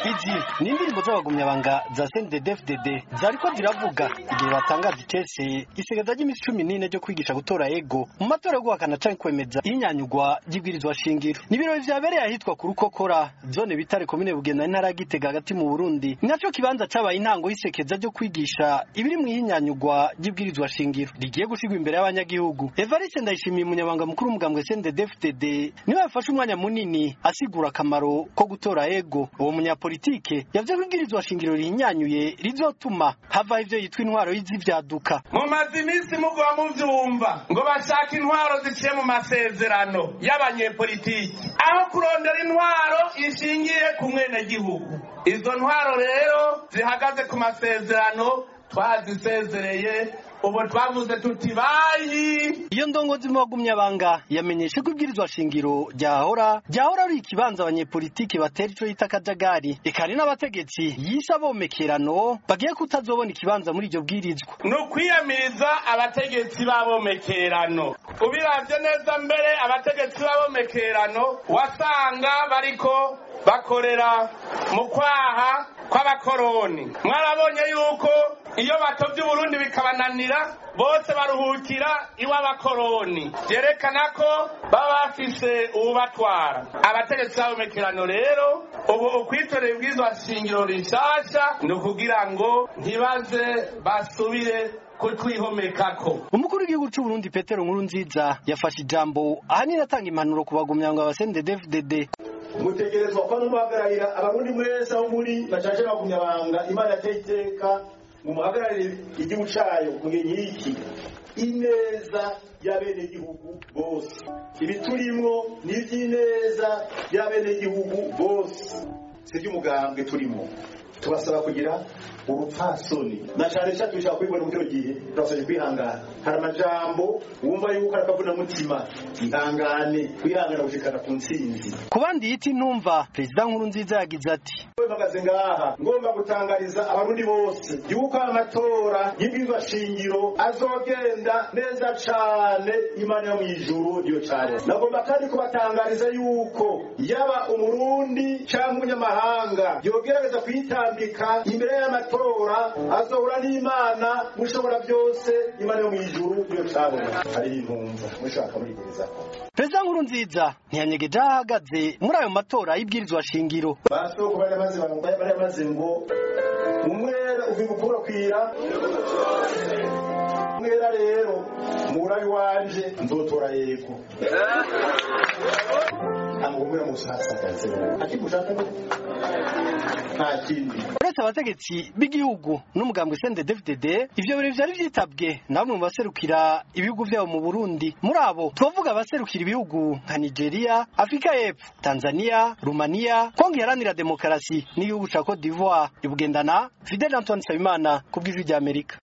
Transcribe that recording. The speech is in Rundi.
izi ni indirimbo z'abagumyabanga za CNDD-FDD zariko ziravuga igihe batangaza icese isigazwa ry'iminsi cumi n'ine ryo kwigisha gutora ego mu matora yo guhakana canke kwemeza ihinyanyurwa ry'ibwirizwa shingiro ni ibirori vyabereye ahitwa ku rukokora zone bitare komine bugenda intara ya gitega hagati mu burundi ni naco kibanza cabaye intango y'isekeza ryo kwigisha ibiri mu ihinyanyurwa ry'ibwirizwa shingiro rigiye gushirwa imbere y'abanyagihugu evariste ndayishimiye umunyabanga mukuru w'umugambwe CNDD-FDD niwe yafashe umwanya munini asigura akamaro ko gutora ego uwo munyapolitike yavuze ko ibwirizwa shingiro rihinyanyuye rizotuma havaho ivyo yitwa intwaro y'izivyaduka mumaze iminsi mugwa muvyumva ngo bashaka intwaro ziciye mu masezerano y'abanyepolitiki aho kurondera intwaro ishingiye ku mwenegihugu izo ntwaro rero zihagaze ku masezerano twazisezereye ubu twavuze tuti bayi iyo ndongozi mu bagumyabanga yamenyeshe ko ibwirizwa shingiro ryahora ryahora ari ikibanza abanyepolitike batera ico yita akajagari eka hari n'abategetsi yise abomekerano bagiye kutazobona ikibanza muri iryo bwirizwa ni ukwiyamiriza abategetsi b'abomekerano ubiravye neza mbere abategetsi b'abomekerano wasanga bariko bakorera mu kwaha kw'abakoroni mwarabonye yuko iyo batovye uburundi bikabananira bose baruhukira iw'abakoroni vyerekana ko baba bafise uwubatwara abategetsi b'abomekerano rero ubu ukwitorera ibwirizwa shingiro rishasha ni ukugira ngo ntibaze basubire kutwihomekako umukuru w'igihugu c'uburundi petero nkuru nziza yafashe ijambo ahanini atanga impanuro ku bagumyabanga ba CNDD-FDD mutegerezwa kuba n'umuhagararira abarundi mwese aho muri bacaje bagumyabanga imana yateye iteka mumuhagararire igihugu cayo mu gihe nk'iki ineza y'abenegihugu bose ibiturimwo ni ivy'ineza y'abenegihugu bose si ivy'umugambwe turimo tubasaba kugira urupfasoni na cane cane dushaka kubibona mu kino gihe turasabye kwihangana hari amajambo wumva yuko ari akavunamutima ihangane kwihangana gushikana ku ntsinzi ku bandi yita intumva perezida nkuru nziza yagize ati mpagaze ngaha ngomba gutangariza abarundi bose yuko amatora y'ibwirizwa shingiro azogenda neza cane imana yo mw'ijuru niyo cane nagomba kandi kubatangariza yuko yaba umurundi canke umunyamahanga yogerageza kuyitambika imbere y'amatora azohura n'imana mushobora byose imana yo mw'ijuru niyo cabona hari intumva mushaka murigerezako perezida nkuru nziza ntiyanyegeje aho ahagaze muri ayo matora y'ibwirizwa shingiro basoko bari bamaze bari bamaze ngo umwera uvuga ukurakwira umwera rero murabi wanje nzotora yego amugumira musasagaze akimushaka nta kindi uretse abategetsi b'igihugu n'umugambwe CNDD-FDD ivyo birori vyari vyitabwe na bamwe mu baserukira ibihugu vyabo mu Burundi muri abo twavuga abaserukira ibihugu nka Nigeria Afrika y'Epfo Tanzania Rumania Kongo iharanira demokarasi n'igihugu ca Cote d'Ivoire ibugendana Fidel Antoine Nsabimana ku bw'ijwi ry'Amerika